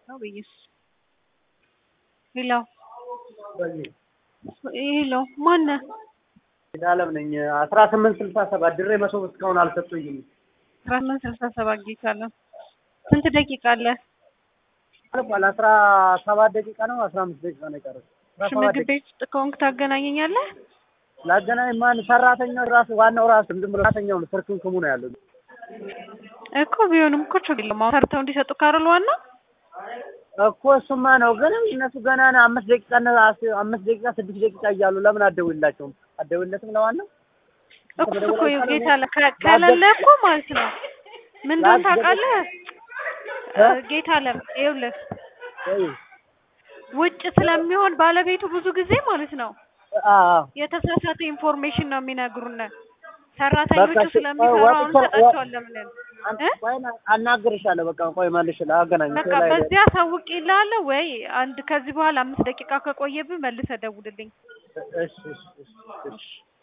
ነው በኢየሱስ ሄሎ ሄሎ ማነህ? ሄዳለም ነኝ አስራ ስምንት ስልሳ ሰባት ድሬ መሶብ እስካሁን አልሰጡኝም። አስራ ስምንት ስልሳ ሰባት ጌታ አለ። ስንት ደቂቃ አለ? አልፏል። አስራ ሰባት ደቂቃ ነው አስራ አምስት ደቂቃ ነው የቀረው። አስራ እሺ ሰባት ምግብ ቤት ውስጥ ከሆንክ ታገናኘኛለህ? ላገናኝ ማን ሰራተኛው ራሱ ዋናው ራሱ ዝም ብሎ ሰራተኛው ነው ስርክንክሙ ነው ያለው። እኮ ቢሆንም እኮ ችግር የለውም። አሁን ሰርተው እንዲሰጡ ካረሉ ዋና እኮ እሱማ ነው ግን እነሱ ገና ነው አምስት ደቂቃ እና አስ- አምስት ደቂቃ ስድስት ደቂቃ እያሉ ለምን አትደውይላቸውም? አትደውይለትም ለዋናው እኮ እኮ ይኸው ጌታ አለ ከ- ከሌለ እኮ ማለት ነው ምን እንደሆነ ታውቃለህ? እ? ጌታ አለ ይኸውልህ ወይ ውጭ ስለሚሆን ባለቤቱ ብዙ ጊዜ ማለት ነው አ አ የተሳሳተ ኢንፎርሜሽን ነው የሚነግሩን። ሰራተኞቹ በቃ እሺ፣ ስለሚሰሩ ወ- አሁን ወጥቶ- እንሰጣቸዋለን ብለን አን- እ? ቆይ ና- አናግርሻለሁ። በቃ ቆይ መልሽ አገናኝ በቃ በዚህ አሳውቅ ይላለ ወይ አንድ ከዚህ በኋላ አምስት ደቂቃ ከቆየብህ መልሰህ ደውልልኝ። እሺ እሺ እሺ እሺ